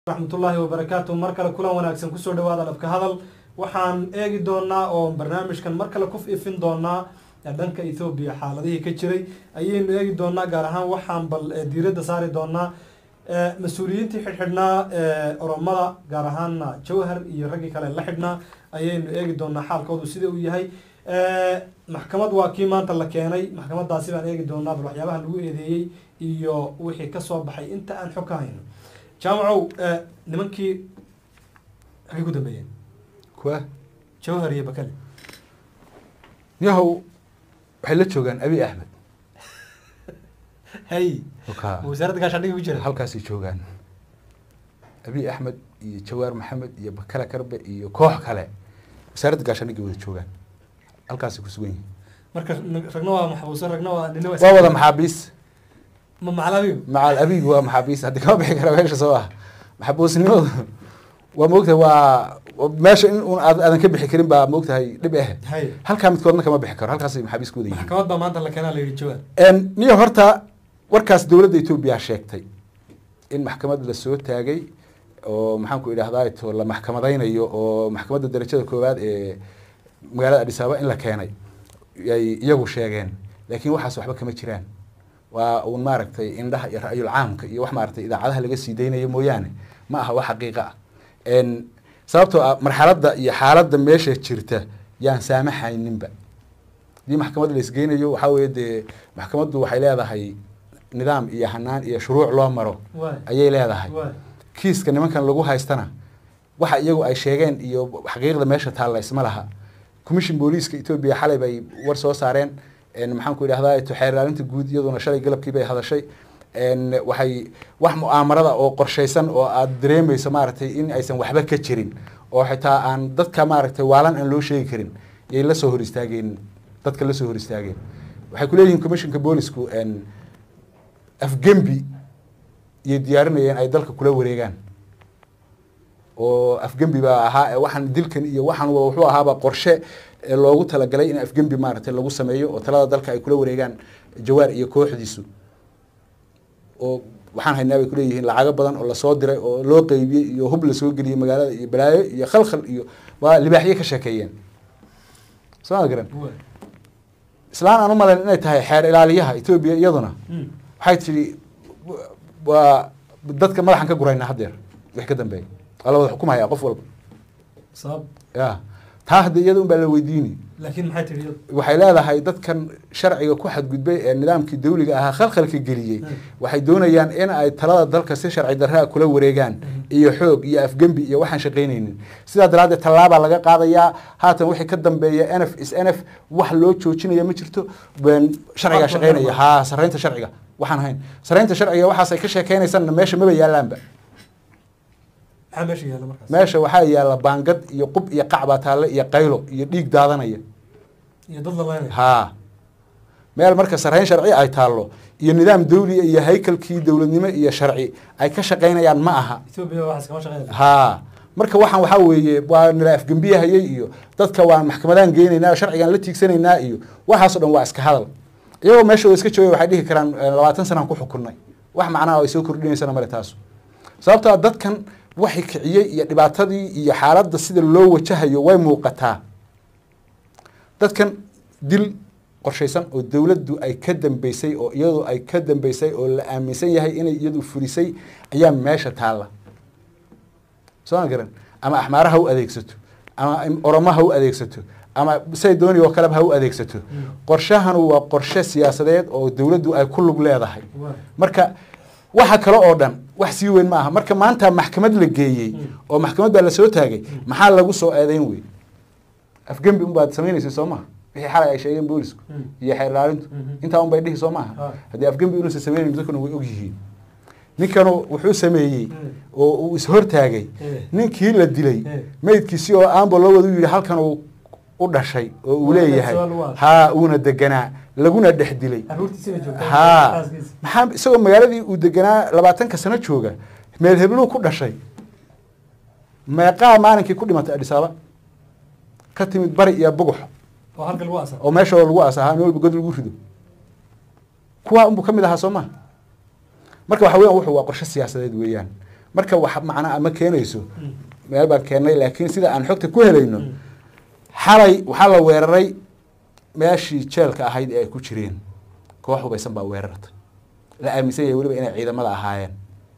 raxmatullaahi wabarakaatu mar kale kulan wanaagsan kusoo dhawaada dhabka hadal waxaan eegi doonaa oo barnaamijkan mar kale ku ifin doonaa dhanka ethoobiya xaaladihii ka jiray ayaynu eegi doonaa gaar ahaan waxaan bal diiradda saari doonaa mas-uuliyiintii xidhxidhnaa oromada gaar ahaana jawhar iyo raggii kale la xidhnaa ayaynu eegi doonaa xaalkoodu sida uu yahay maxkamad waa kii maanta la keenay maxkamadaasi baan eegi doonaa bal waxyaabaha lagu eedeeyey iyo wixii kasoo baxay inta aan xog ka hayno jaamacow nimankii xagay ku dambeeyeen kuwa jawhar iyo bakale yahow waxay la joogaan abi axmed hay Wakaa. wasaaradda gaashaandhigi ku jira halkaasay joogaan abi axmed iyo jawaar maxamed iyo bakale karbe iyo koox kale wasaaradda gaashaandhigay wada joogaan halkaasay ku sugan yihiin marka ragna waa maxbuuso ragna waa nina waa wada maxaabiis ma macalabiyo macal abigu waa maxaabiis haddii kama bixi kara meesha soo ah maxbuusnimadu waa moogtahay waa waa meesha in un aad- aadan ka bixi karin baa moogtahay dhib eh hay halkaa midkoodna kama bixi karo halkaasay maxaabiis ku wada yihiin maxkamad baa maanta la keenaa la yidhi jawhar En, niyo horta warkaas dowladda etoobiya sheegtay in maxkamad la soo taagay oo maxaan ku idhahdaa to la maxkamadaynayo oo maxkamadda darajada koowaad ee magaalada adis ababa in la keenay ay iyagu sheegeen laakiin waxaas waxba kama jiraan waa uun maaragtay indhaha iyo ra'yul caamka iyo wax maaragtay idaacadaha laga sii daynayo mooyaane ma aha wax xaqiiqa ah En, sababtoo ah marxaladda iyo xaaladda meesha jirta yaan saamaxayninba haddii maxkamad la isgeynayo waxaa weeye dee maxkamaddu waxay leedahay nidaam iyo hanaan iyo shuruuc loo maro waay ayay leedahay waay kiiska nimankan lagu haystana waxa iyagu ay sheegeen iyo xaqiiqda meesha taalla isma laha commission booliiska etoobiya xalay bay war soo saareen En, maxaan ku idhahdaa to xeer ilaalinta guud iyaduna shalay galabkii bay hadashay En, waxay wax mu'aamarada oo qorshaysan oo aad dareemayso maaragtay in aysan waxba ka jirin oo xitaa aan dadka maaragtay waalan aan loo sheegi karin yay la soo hor istaageen dadka la soo hor istaageen waxay ku leeyihiin commissionka boolisku En, afgembi iyo diyaarinayeen ay dalka kula wareegaan oo afgembi baa ahaa ee waxaan dilkan iyo waxaan wa- wuxuu ahaaba qorshe ee loogu talagalay in afgembi maaragtay lagu sameeyo oo talada dalka ay kula wareegaan jawaar iyo kooxdiisu oo waxaan haynaa bay kuleeyihiin lacago badan oo lasoo diray oo loo qeybiyey iyo hub lasoo geliyey magaalada iyo balaayo iyo khalkhal iyo waa libaaxyo ka sheekeeyeen soo ma garan waay islaan aan u malayn inay tahay xeer ilaaliyaha etoobiya iyaduna Mm. waxay tidhi w- waa dadka madaxan ka guraynaa haddeer wix ka dambeeya waa la wada xukumaya qof walba sabab ya taa hadda iyada un baa la weydiini laakiin maxay tihi iyadu waxay leedahay dadkan sharciga ku xadgudbay ee nidaamkii dawliga ahaa khalkhalka geliyey Mm. waxay doonayaan in ay talada dalka si sharci darraa kula wareegaan Mhm. iyo xoog iyo afgembi iyo waxaan shaqaynaynin sidaa daraaddeed tallaabaa laga qaadayaa haatan wixii ka dambeeya n f is n f wax loo joojinaya ma jirto ben sharcigaa Wax shaqaynaya walba. haa saraynta sharciga waxaan ahayn saraynta sharciga waxaas ay ka sheekeynaysanna meesha maba yaalaanba maxaa meesha yaalla markaas meesha waxaa yaala baangad iyo qub iyo qacbaa taalle iyo qaylo iyo dhiig daadanaya iyo dad la leynaya haa meel marka sarayn sharci ay taallo iyo nidaam dawli iyo haykalkii dowladnimo iyo sharci ay ka shaqaynayaan ma aha etoobiya waxaas kama shaqeynaya haa marka waxaan waxaa weeye waa nila afgembiyahayay iyo dadka waan maxkamadaan geynaynaa sharcigaan la tiigsanaynaa iyo waxaasoo dhan waa iska hadal iyagoo meeshooda iska joogay waxay dhihi karaan eh, labaatan sanaan ku xukunnay wax macnaha ay soo kordhinaysana male taasu sababtoo ah dadkan waxay kiciyey iyo dhibaatadii iyo xaaladda sida loo wajahayo way muuqataa dadkan dil qorshaysan oo dowladdu ay ka dambeysay oo iyadu ay ka dambeysay oo la aaminsan yahay inay iyadu fulisay ayaa meesha taalla soo ma garan ama axmaara ha u adeegsato ama oromo ha u adeegsato ama say dooni oo kaleba ha u adeegsato qorshahanu waa qorshe siyaasadeed oo dowladdu ay ku lug leedahay waay marka waxa kale oo dhan wax sii weyn ma aha marka maanta maxkamad la geeyey oo maxkamad baa lasoo taagay maxaa lagu soo eedeyn wey afgembi unbaad samaynaysa soo maha wixii xalay ay sheegeen boolisku Mm. iyo xeer ilaalintu Mhm. intaa un bay dhihi soo maaha Ah. haddii afgembi inuusan sameynayn dadkuna way ogyihiin ninkanu wuxuu sameeyey Mm. oo uu ishortaagay Eh. ninkii la dilay Eh. meydkiisii oo aanba loo wada u yidhi halkan uu u dhashay oo uu Waa leeyahay soo luwaad. haa uuna deganaa laguna dhex dilay caruurtiisina joogta haa xaaskiisa. maxaa isagoo magaaladii uu deganaa labaatanka sano jooga meel hebluu ku dhashay meeqaa maalinkii ku dhimatay adhisaaba ka timid bari iyo bugux oo halka lagu asar oo meesha lagu asahaa in walba god lagu rido kuwaa unbuu ka mid ahaa soo maha marka waxa weyan wuxuu waa qorshe siyaasadeed weeyaan marka wax macnaa ma keenayso Mm. meel baan keennay laakiin sida aan xogta ku helayno Mm. xalay waxaa la weeraray meeshii jeelka ahayd ee ay ku jireen koox hubaysan baa weerartay la aaminsan yahay weliba inay ciidamada ahaayeen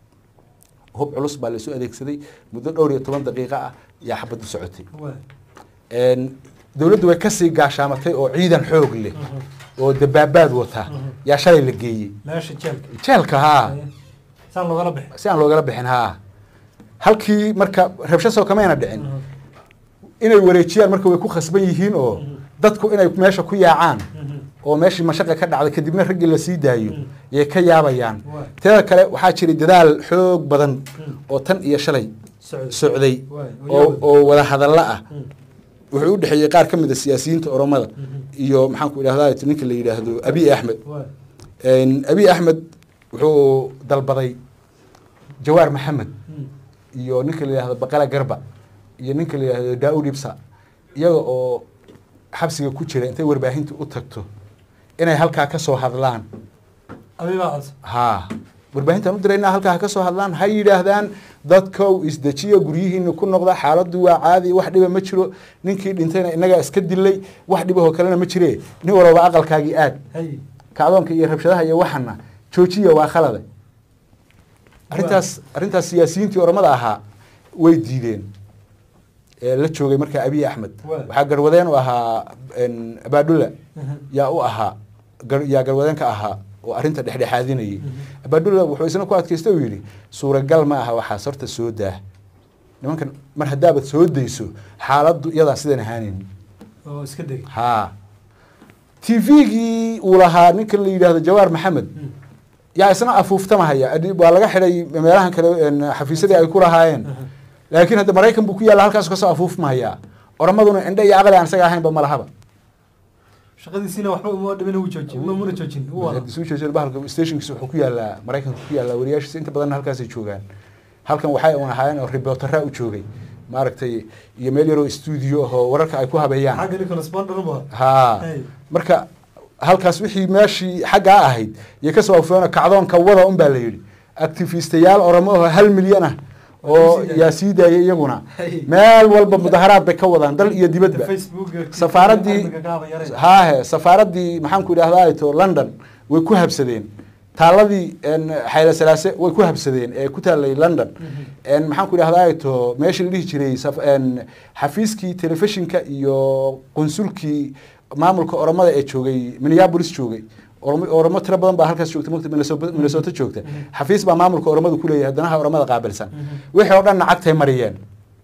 hub culus baa laisu adeegsaday muddo dhowr iyo toban daqiiqo ah yaa xabaddu socotay waay Een, dowladdu way kasii gaashaamatay oo ciidan xoog leh Mhm. oo dabaabaad wata Mhm. yaa shalay la geeyey meesha jeelka jeelka haa Haye. saan loogala bixi si aan loogala bixin haa halkii marka rabsho soo kamayna dhicin Mhm. inay wareejiyaan marka way ku khasban yihiin oo Mhm. dadku inay meesha ku yaacaan Mhm. oo meeshii mashaqa ka dhacday kadibna raggii la sii daayo Mm. yay ka yaabayaan Waay. teeda kale waxaa jiray dadaal xoog badan Mm. oo tan iyo shalay socod socday Waay, oo yaabay. oo wada hadallo ah Mm. wuxuu u dhexeeyey qaar ka mid a siyaasiyiinta oromada Mhm. iyo maxaanku idhahdaa ninka la yidhaahdo abiy axmed waay Een, abiy axmed wuxuu dalbaday jawaar maxamed Mm. iyo ninka la yidhahdo baqala garba iyo ninka la yidhahdo daawud ibsa iyaga oo xabsiga ku jira intay warbaahinta u tagto inay halkaa ka soo hadlaan abibaa codsa haa warbaahintaan u diraynaa halkaa ha ka soo hadlaan ha yidhaahdaan dadkow isdejiya guryihiina ku noqda xaaladdu waa caadi wax dhiba ma jiro ninkii dhintayna inagaa iska dilay wax dhibahoo kalena ma jire nin walba aqalkaagii aad hay kacdoonka iyo rabshadaha iyo waxana joojiya waa khalade arrintaas arrintaas siyaasiyiintii oromada ahaa way diideen ee la joogay markaa abiy axmed Waa. waxaa garwadeen u ahaa een, abaadhulla Mhm. yaa u ahaa gar- yaa garwadeenka ahaa oo arrinta dhexdhexaadinayay Mhm. abaadhulla wuxuu isna ku adkaystay uu yidhi suuragal ma aha waxaas horta soo daah nimankan mar haddaabad soo dayso xaaladdu iyadaan sidan ahaanin oo iska degay haa t v-gii uu lahaa ninka la yidhaahdo jawaar maxamed Mm. yaa isna afuuftamahaya Adi- waa laga xidhay meelahan kale een, xafiisyadii ay ku lahaayeen Mhm. laakiin hadda maraykan buu ku yaalla halkaas kasoo afuufmahaya oramaduna indhe iyo aqli aan isaga ahaynba ma lahaba shaqadiisiina waxba uma dhimin uu joojin ma muna joojin uu wada Soo jeeso bahalka stationkiisa wuxuu ku yaalaa maraykanka ku yaalaa wariyaashiisa inta badanna halkaasay joogaan halkan waxay un ahaayeen oo reportera u joogay maaragtay iyo meel yaroo studio ahoo wararka ay ku habeeyaan xagga nin correspondent u baa haa Hey. marka halkaas wixii meeshii xaggaa ahayd iyo kasoo afeeno kacdoonka wada un baa la yidhi activistayaal oromo oo hal milyan ah oo Waa sii daayay. yaa sii daayay iyaguna Hey. meel walba mudaharaad bay ka wadaan dal iyo dibadba facebook Safaaraddii- haahe safaaraddii maxaanku idhahdaa to london way ku habsadeen taaladii een, xayla salaase way ku habsadeen ee ku taalay london een, maxaanku idhahdaa to meeshii la dhihi jiray saf- een, xafiiskii telefishinka iyo qunsulkii maamulka oromada ee joogay minneapolis joogay oromo oromo tiro badan baa halkaas joogta mogta Minnesota- minnesota joogta xafiis baa maamulka oromadu kuleeyahay danaha oromada qaabilsan wixii oo dhan lacagtay mariyeen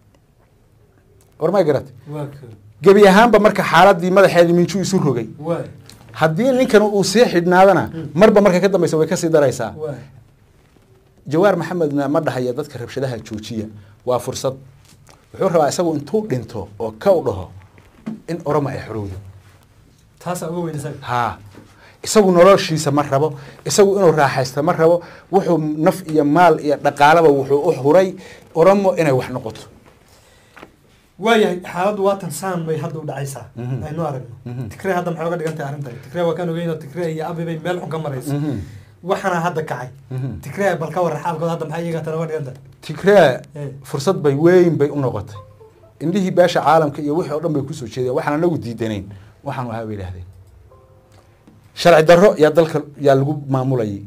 ormay garat waa ka gebi ahaanba marka xaaladii madaxeedii minjuu isu rogay waa haddii ninkan uu sii xidhnaadana marba marka ka dambaysa way kasii daraysaa waa jawaar maxamedna ma dhahaya dadka rabshadaha joojiya waa fursad wuxuu rabaa isagu intuu dhinto oo ka u dhaho in oromo ay xorowdo taasaa uga weyn isaga haa isagu noloshiisa ma rabo isagu inuu raaxaysto ma rabo wuxuu naf iyo maal iyo dhaqaalaba wuxuu u huray oromo inay wax noqoto waayahay xaaladdu waatan saan bay hadda u dhacaysaa Mhm. aynu aragno Mhm. tigree hadda maxay uga dhigan tahay arrintan tigree waa kaan ogeyn oo tigree iyo abi bay meel xun ka marayso Mhm. waxaana hadda kacay Mhm. tigree bal ka warra xaalkooda hadda maxay iyaga tan uga dhigan tahay tigree Eh. fursad bay weyn bay u noqotay indhihii beesha caalamka iyo wixii oo dhan bay kusoo jeedeen waxaan anagu diidanayn waxaanu ahaa bay idhahdeen sharci darro yaa dalka yaa lagu maamulayay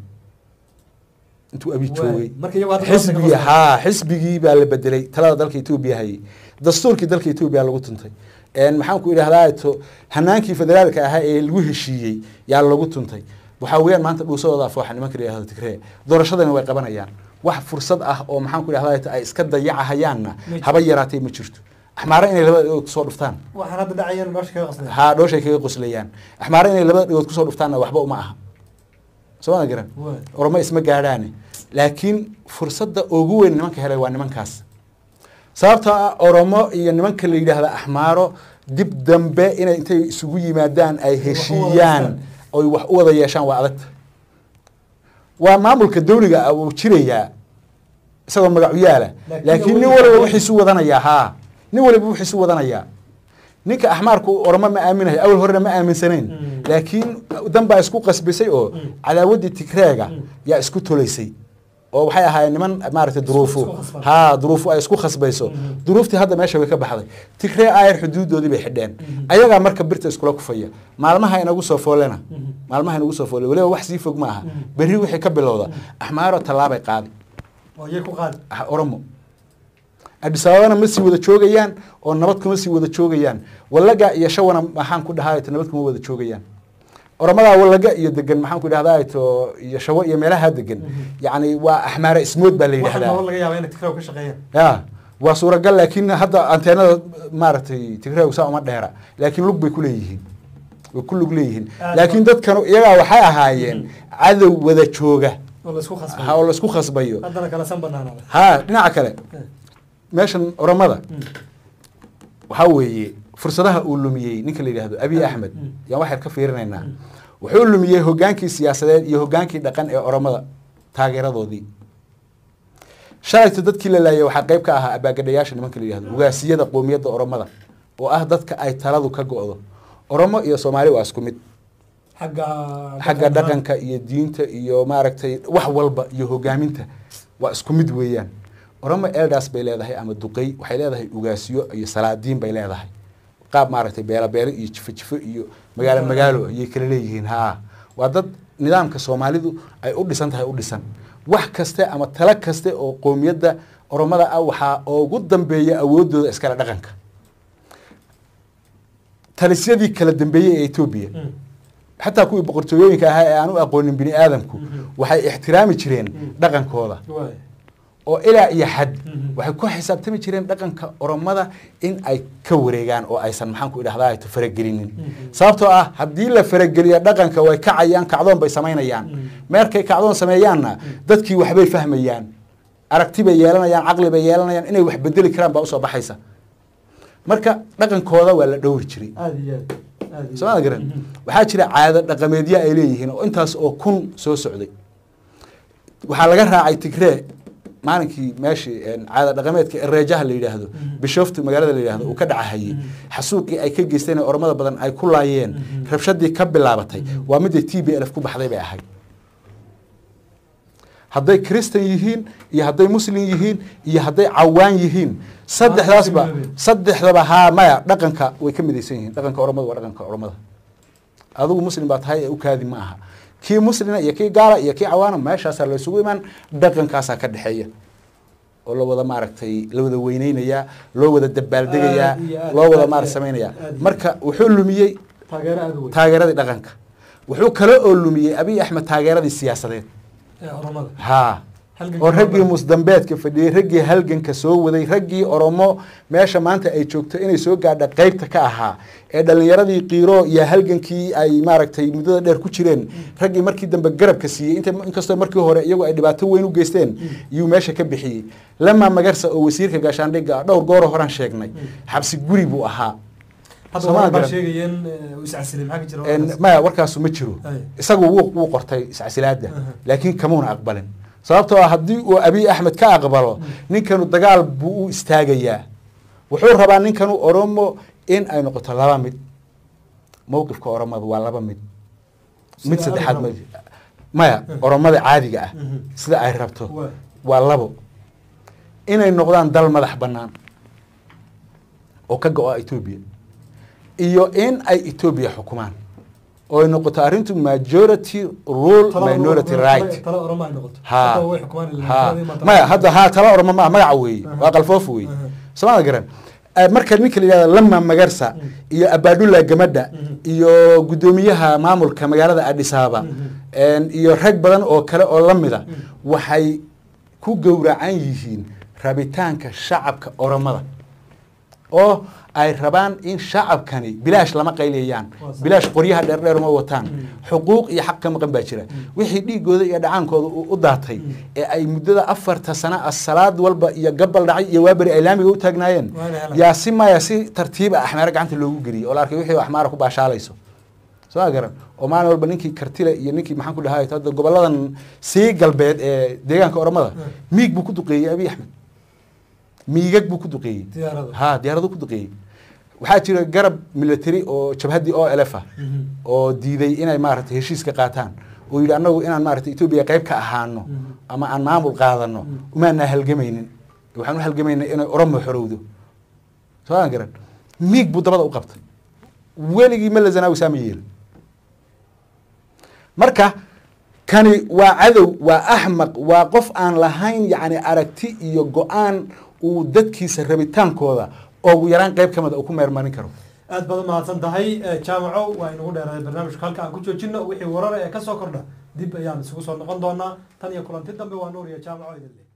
intuu abi joogay marka iyagu hadda xisbigii haa xisbigii baa la bedelay talada dalka etoobiya hayay dastuurkii dalka etoobiya lagu tuntay een maxaan ku idhahdaa to hanaankii federaalka ahaa ee lagu heshiiyey yaa lagu tuntay waxaa weeyaan maanta dhuusadooda afooxa nimanka la yihahdo tigree doorashadana way qabanayaan wax fursad ah oo maxaan ku idhahdaa to ay iska dayacahayaanna Ma haba yaraatee ma jirto axmaare inay labada dhigood kusoo dhuftaan waxaan hadda dhacayaan nolosha kaga qasnay haa dhooshay kaga qoslayaan axmaare inay labada dhigood kusoo dhuftaanna waxba uma aha soo ma garan waa oromo isma gaadhaane laakiin fursadda ugu weyn nimanka helay waa nimankaas sababtoo ah oromo iyo nimanka la yidhaahda axmaaro dib dambe inay intay isugu yimaadaan ay Wax u wada heshiiyaan yeeshaan. oy wax u wada yeeshaan waa adagta waa maamulka dawliga ah wuu jirayaa isagoo magacu yaala Laakiin laakiin nin awoodda- waliba wixiisu wadanayaa haa nin waliba wixiisu wadanayaa ninka axmaarku oromo ma aaminayo awal horena ma aaminsanayn Mm. laakiin dan baa isku qasbisay oo Mm. cadaawaddii tigreega Mm. yaa isku tolaysay oo waxay ahaayeen niman maaragtay duruufu isku khasban. ha duruufu ay isku khasbayso Mhm. duruuftii hadda meesha way ka baxday tigree ayar xuduudoodii bay xidheen Mhm. ayagaa marka birta iskula kufaya maalmaha inagu soo foolena Mhm. maalmaha inagu soo foole waliba wax sii fog ma aha Mhm. berri wixii ka bilowda axmaaro tallaabay qaadi oo iyay ku qaadi ah, oromo adis ababana ma sii wada joogayaan oo nabad kuma sii wada joogayaan wallaga iyo shawana maxaan ku dhahaa nabad kuma wada joogayaan oromadaa wallaga iyo degan maxaan ku dhahdaa to iyo shawo iyo meelaha degan Mhm. yacni waa axmaare ismood baa la waxa yidhahdaa nabad laga yaaba inay tigraw ka shaqeeyaan ya waa suuragal laakiin hadda anteenada maaragtay tigreegu saa uma dheera laakiin lug bay ku leeyihiin way ku lug leeyihiin Aad laakiin ba- dadkan iyagaa waxay ahaayeen Mhm. cadow wada jooga oo la isku khasbay ha oo laisku khasbayo haddana kala san banaanada ha dhinaca kale meeshan oromada waxaa weeye fursadaha uu lumiyey ninka la yidhaahdo abiy Mm. axmed Mm. yaan waxyar ka fiirinaynaa Mm. wuxuu lumiyey hogaankii siyaasadeed iyo hogaankii dhaqan ee oromada taageeradoodii shalayto dadkii la laayay waxaa qayb ka ahaa abaagadhayaasha nimanka la yidhahdo ugaasiyada qoomiyadda oromada oo ah dadka ay taladu ka go'do oromo iyo soomaali waa isku mid xagga xagga dhaqanka iyo diinta iyo maaragtay wax walba iyo hogaaminta waa isku mid weeyaan oromo eldas bay leedahay ama duqey waxay leedahay ugaasiyo iyo salaadiin bay leedahay qaab maaragtay beelo beelo iyo jifo jifo iyo magaalo magaalo ayay kala leeyihiin ha waa dad nidaamka soomaalidu ay u dhisan tahay u dhisan wax kaste ama talo kaste oo qoomiyadda oromada ah waxaa ugu dambeeya awoodooda iskale dhaqanka talisyadii kala dambeeyey ee etoobiya Mm. xataa kuwii boqortooyooyinka ahaa ee aan u aqoonin bini aadamku Mhm. waxay ixtiraami jireen Mhm. dhaqankooda waay oo ilaa iyo xad Mhm. waxay ku xisaabtami jireen dhaqanka oromada in ay ka wareegaan oo aysan maxaan ku idhahdaa faragelinin Mhm. sababtoo ah haddii la farageliyo dhaqanka way kacayaan kacdoon bay samaynayaan Mhm. meerkay kacdoon sameeyaanna dadkii waxbay fahmayaan aragti bay yeelanayaan caqli bay yeelanayaan inay wax bedeli karaan baa usoo baxaysa marka dhaqankooda waa la dhowri jiray aada iyo aad aada iyo soomada aad. garan Mhm. waxaa jira caado dhaqameedyo ay leeyihiin oo intaas oo kun soo socday waxaa laga raacay tigree maalinkii meeshii een, caado dhaqameedka ereejaha la yidhaahdo Mhm. bishoftu magaalada la yidhaahdo uu ka dhacahayey Mhm. xasuuqii ay ka geysteen ee oromada badan ay ku laayeen Mhm. rabshadii ka bilaabatay Mhm. waa midday t b lf ku baxday bay ahayd hadday kristan yihiin iyo hadday muslim yihiin iyo hadday cawaan yihiin saddexdaasba midoobeen. saddexdaba haa maya dhaqanka way ka midaysan yihiin dhaqanka oromada waa dhaqanka oromada adigu muslim baa tahay ee u kaadi ma aha kii muslina iyo kii gaala iyo kii cawaana meeshaasaa la isugu imaan dhaqankaasaa ka dhexeeya oo la wada maaragtay la wada weyneynayaa loo wada dabaaldegayaa Aad iyo aad, loo wada aad maar iyo samaynayaa aad iyo marka wuxuu lumiyey taageero aada u weyn taageeradii dhaqanka wuxuu kale oo lumiyey abiy axmed taageeradii siyaasadeed ee oromada haa Halganka oo raggii oromada. musdambeedka fadhiyey raggii halganka soo waday raggii oromo meesha maanta ay joogto inay soo gaadha qeybta ka ahaa ee dhalinyaradii qiiro iyo halgankii ay maaragtay muddada dheer ku jireen raggii markii dambe garabka siiyey inta inkastoo markii hore iyagu ay dhibaato weyn u geysteen iyuu meesha ka bixiyey lama magarsa oo wasiirka gaashaandhigga ah dhowr gooro horaan sheegnay xabsi guri buu ahaa hadda Soomaali waran baa garan. sheegayeen ee, uu iscasilay maxaa ka jira En, warkaas? maya warkaasu ma jiro Ay. isagu wuu wuu qortay iscasilaada Aha. laakiin kamuuna aqbalin sababtoo ah haddii uu abiy axmed ka aqbalo ninkanu dagaal buu u istaagayaa wuxuu rabaa ninkanu oromo in ay noqoto laba mid mowqifka oromada waa laba mid mid Sida saddexaad ay ma rabto. maya oromada caadiga ah Mhm. sida ay rabto Waay. waa labo inay noqdaan dal madax bannaan oo ka go-a etoobiya iyo in ay etoobiya xukumaan oo ay noqoto arrintu majority rule Talo- minority talo- right talo oromo ay noqoto ha Hadda way xukumaan ilaa ha taladii maanta- maya hadda ha tala orma ma magaca weeye Aha. waa qalfoof weeye Aha. soomada garan Eh, marka ninka la yihahdo lama magarsa Mm. iyo abadula gamadha Mhm. iyo guddoomiyaha maamulka magaalada adis ababa Mhm. En, iyo rag badan oo kale oo lamida Mm. waxay ku gowracan yihiin rabitaanka shacabka oromada oo ay rabaan in shacabkani bilaash lama qayliyayaan Waa sax. bilaash qoryaha dheerdheer ma wataan Mm. xuquuq iyo xaq ka maqan baa jira wixii dhiigooda iyo dhacaankooda u u daatay Mm. ee ay muddada afarta sano ah salaad walba iyo gabal dhacay iyo waaberi ay laamiga u taagnaayeen Waa inay helaan. yaa si maya si tartiib ah axmaaro gacanta loogu geliyey oo la arkay wixii axmaara ku baashaalayso soo ma garan oo maalin walba ninkii kartile iyo ninkii maxaan ku dhahay hadda goboladan sii galbeed ee deegaanka oromada Mm. miig buu ku duqeeyey abiy axmed miigag buu ku duqeeyey diyaarada ha diyaaradu ku duqeeyey waxaa jira garab military oo jabhaddii o lf ah Mhm. oo diiday inay maaragtay heshiiska qaataan oo yidhi annagu inaan maaragtay etoobiya qayb ka ahaano ama aan maamul qaadano umaanaa halgamaynin waxaan u halgamaynaa inay oromo xorowdo soo aan garan miig buu dabada u qabtay weligii mala zanaawi saama yeelin marka kani waa cadow waa axmaq waa qof aan lahayn yacni aragti iyo go-aan uu dadkiisa rabitaankooda oo ugu yaraan qayb ka mida uu ku meermarin karo aad baad umahadsan tahay jaamaco waa inugu dheeraaday barnaamijka halka aan ku joojino wixii warar ee kasoo kordha dib ayaan isugu soo noqon doonaa tan iyo kulanti dambe waa nuur iyo jaamaco idin leh